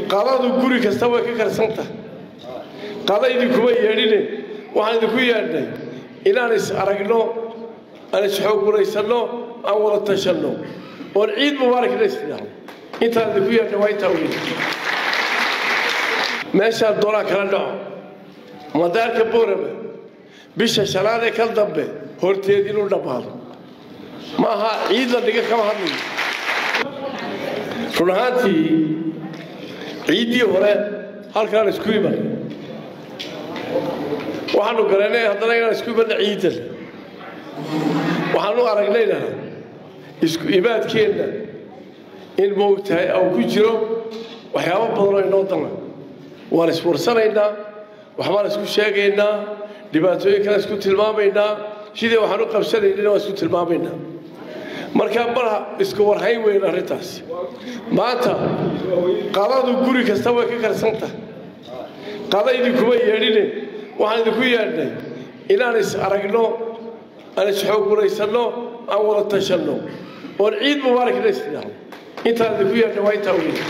qadadu guri kasta way ka karsanta qada idinkuma yeedhine waxaan idinku yeedhnay inaan is aragno aan isxooguraysanno aan wada tashanno oon ciid mubaaragna isdhaahno intaan idinku yeedhnay waa intaa weyn meeshaan doonaa kala dhaco madaarka boorama bisha shanaad ee kal dambe horteed inuu dhammaado ma aha ciid la dhiga kama hadlayo run ahaantii ciiddii hore halkaan isku iman waxaanu garanay haddana inaan isku imanna ciidan waxaanu aragnayna isku imaadkeenna in moogtahay au ku jiro waxyaabo badanoo inoo dana waan iswarsanaynaa waxbaan isku sheegaynaa dhibaatooyin kale isku tilmaamaynaa sidii waxaan u qabsanaynana waan isku tilmaamaynaa markaa mar isku warhayn weyn arrintaasi maanta qadadu guri kasta way ka karsanta qada idinkuma yeedhine waxaan idinku yeedhnay inaan is aragno aan isxooguraysanno aan wada tashanno oon ciid mubaaragna isdhaahno intaan idinku yeedhnay waa intaa weyn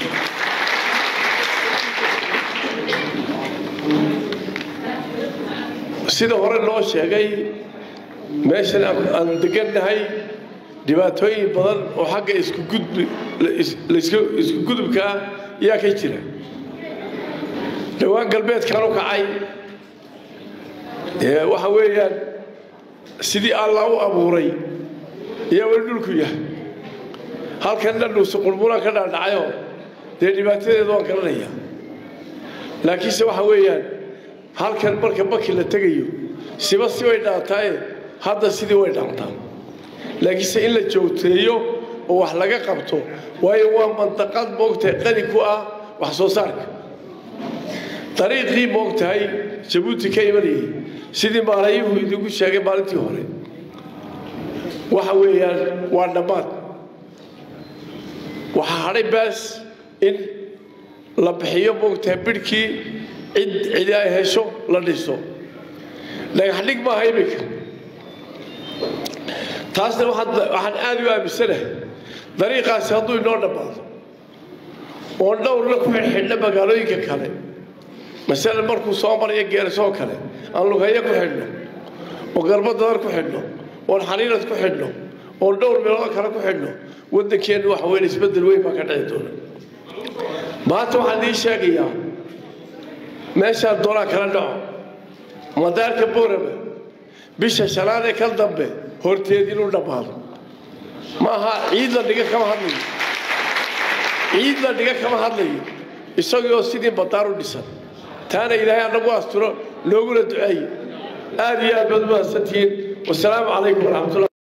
sida hore loo sheegay meeshan aan degannahay dhibaatooyin badan oo xagga isku gudubkaa yaa ka jira dhowaan galbeedkan u kacay waxa weeyaan sidii alla u abuuray ayaa weli dhulku yahay halkan dhandhuusu qurburan ka dhaadhacayo dee dhibaatadeedu waan garanaya laakiinse waxa weeyaan halkan marka baki la tegayo siba si way dhaantaaye hadda sidii way dhaantaa laakiinse in la joogteeyo oo wax laga qabto waayo waa mandaqad moogtahay qani ku ah wax soo saarka dariiqii moogtahay jabuuti ka imanayay sidii maalayuhu idinku sheegay maalintii hore waxa weeyaan waa dhammaad waxaa hadhay baas in la bixiyo moogtahay bidhkii cid cidi ay hesho la dhiso dhagax dhig maaha iminka taasna waxaan aad u aaminsanahay dariiqaasi hadduu inoo dhammaado oon dhowrna ku xidhxidhna magaalooyinka kale masalan markuu soo marayo geersoo kale aan lugayo ku xidhno oo garbadadar ku xidhno oon xaniirad ku xidhno oon dhowr meeloo kale ku xidhno waddankeennu waxa weyn isbeddel weyn baa ka dhici doona maanta waxaan idiin sheegayaa meeshaan doonaa kala dhaco madaarka boorama bisha shanaad ee kal dambe horteed inuu dhammaado ma aha ciid la dhiga kama hadlayo ciid la dhiga kama hadlayo isagoo sidii badaar u dhisan taana ilaahay annagu asturo looguna duceeye aad iyo aad baad u mahadsantihiin wasalaamu calaykum waraxmatullah